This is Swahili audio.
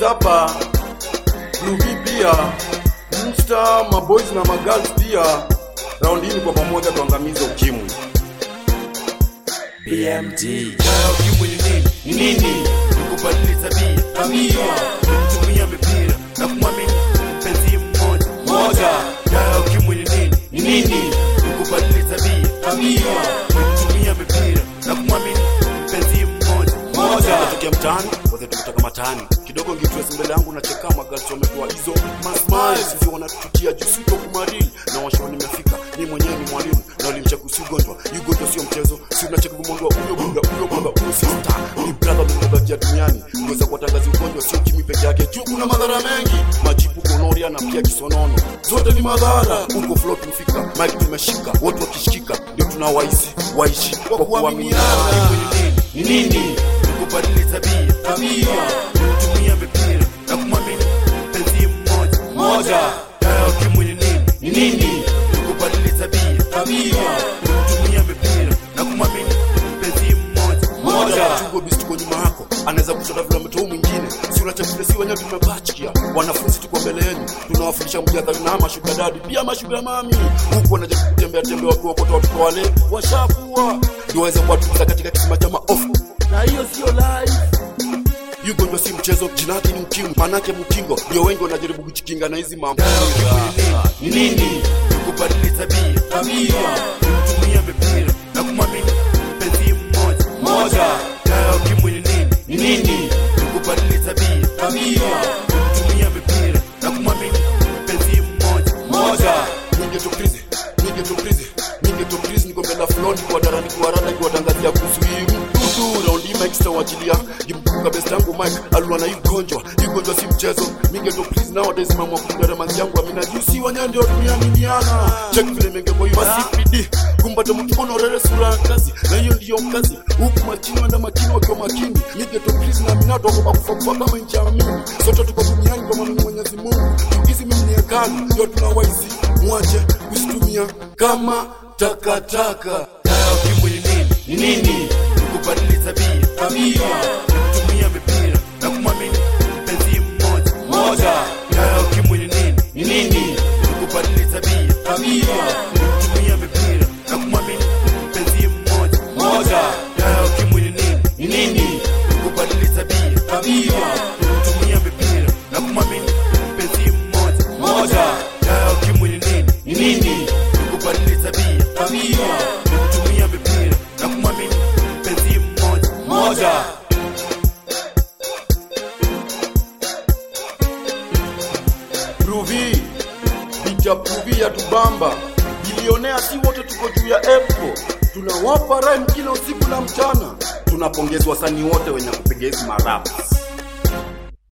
hapa Ruby pia Msta, maboys na magirls pia raundi hii ni kwa pamoja tuangamize ukimwi BMG Dawa ukimwi ni nini? ni nini Ni kubadili tabia. tabia Kutumia mipira na kumwamini mpenzi mmoja. moja Dawa ukimwi ni nini? ni nini Ni kubadili tabia. tabia Kutumia mipira na kumwamini mpenzi mmoja. moja Natokea mtaani, wote tumetoka mataani. Kidogo ngitresi mbele yangu na cheka magali wametoa hizo masmile sisi wanatutia juu sito kumarili na washo nimefika ni mwenyewe ni mwalimu na ulimcheka si ugonjwa hii ugonjwa sio mchezo si unacheka kumwondoa huyo bunda huyo baba huyo sister ni brother mmoja duniani kuweza kuwatangaza ugonjwa sio kimi peke yake juu kuna madhara mengi majipu gonoria na pia kisonono zote ni madhara huko flow tumefika mike tumeshika wote wakishikika ndio tunawaishi waishi kwa kuaminiana ni nini kubadili tabia tabia kutumia mipira na kumwamini mpenzi mmoja moja dawa ukimwi ni nini ni nini kubadili tabia tabia kutumia mipira na kumwamini mpenzi mmoja Moja. chungo bisi tuko nyuma yako anaweza kushota vile ametoa mwingine si unachakule si wenyewe tumebachikia wanafunzi tuko mbele yenu tunawafundisha mjadhari na mashuga dadi pia mashuga mami huku wanajaribu kutembea tembea watu wakota watoto wale washakuwa ndio waweze kuwatuliza katika kisima cha maofu na hiyo sio life hii ugonjwa si mchezo jina lake ni ukimwi manake mkingo ndio wengi wanajaribu kujikinga na hizi mambo ni nini kubadili tabia tabia kutumia mipira na kumwamini mpenzi mmoja moja dawa ukimwi ni nini ni nini kubadili tabia tabia kutumia mipira na kumwamini mpenzi mmoja moja ningetokrizi ningetokrizi ningetokrizi niko mbele ya floni kwa darani kwa rada kuwatangazia kuhusu hii mdudu raundi hii mike sitawachilia kimkumbuka best yangu mike alikuwa na hii ugonjwa hii ugonjwa si mchezo ningetokrizi nowadays mama kundara manzi yangu amina juu si wenyewe ndio tumeaminiana check vile mengemo hiyo masipidi kumbata mtu ono rere sura ya kazi na hiyo ndiyo kazi huku machini wenda makini wakiwa makini ningetokrizi na amina toko bakufa kufa kama nchi ya mimi sote tuko duniani kwa maana ni Mwenyezi Mungu hizi mimi ni hekalu ndio tunawaizi mwache kusitumia kama takataka dawa ukimwi ni nini ni nini kubadili tabia tabia kutumia mipira na kumwamini mpenzi mmoja moja dawa ukimwi ni nini ni nini kubadili tabia tabia kutumia mipira na kumwamini mpenzi mmoja moja dawa ukimwi ni nini ni nini kubadili tabia tabia kutumia mipira na kumwamini mpenzi mmoja moja dawa ukimwi ni nini ni nini kubadili tabia tabia kutumia mipira na kumwamini mpenzi mmoja moja Ruvi picha Ruvi ya tubamba bilionea, si wote tuko juu ya epo, tunawapa rhyme kila usiku na mchana. Tunapongeza wasanii wote wenye kupiga hizi maraps.